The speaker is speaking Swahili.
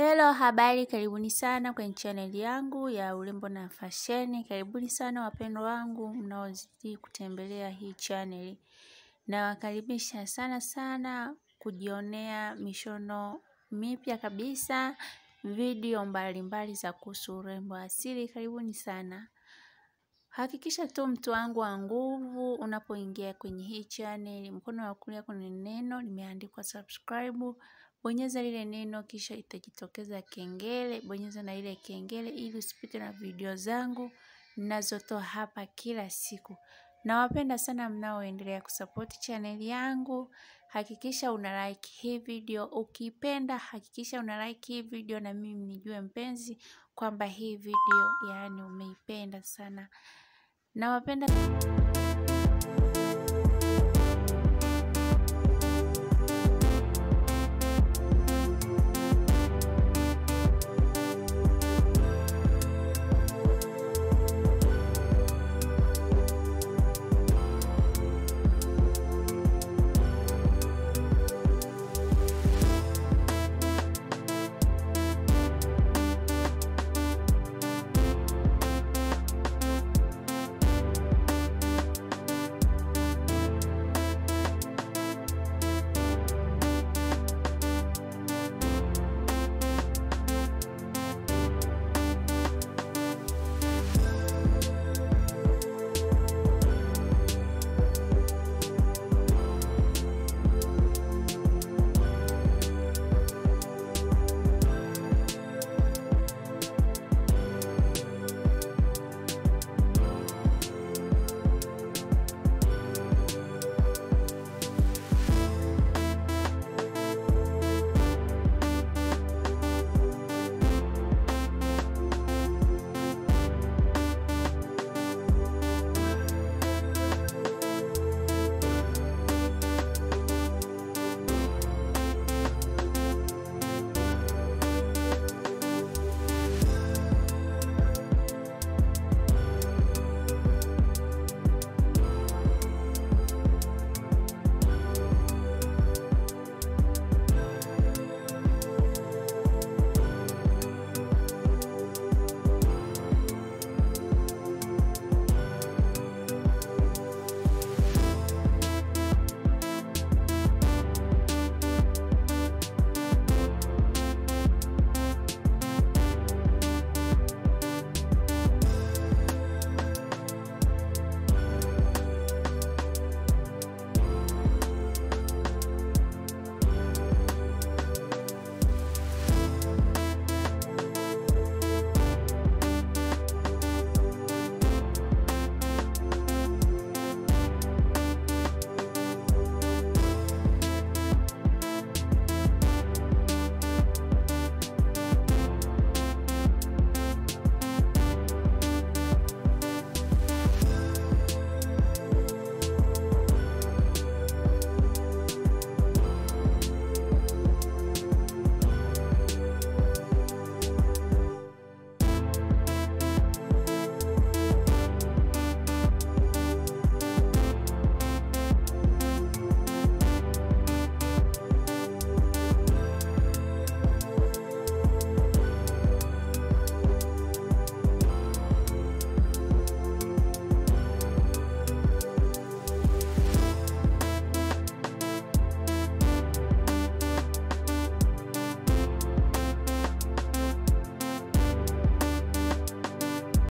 Hello, habari, karibuni sana kwenye channel yangu ya urembo na fasheni. Karibuni sana wapendwa wangu mnaozidi kutembelea hii channel. Nawakaribisha sana sana kujionea mishono mipya kabisa, video mbalimbali za kuhusu urembo asili. Karibuni sana. Hakikisha tu mtu wangu wa nguvu unapoingia kwenye hii channel, mkono wa kulia kuna neno limeandikwa subscribe. Bonyeza lile neno kisha itajitokeza kengele, bonyeza na ile kengele ili usipite na video zangu ninazotoa hapa kila siku. Nawapenda sana mnaoendelea kusupport channel yangu. Hakikisha una like hii video, ukipenda hakikisha una like hii video na mimi nijue mpenzi kwamba hii video yaani umeipenda sana. Nawapenda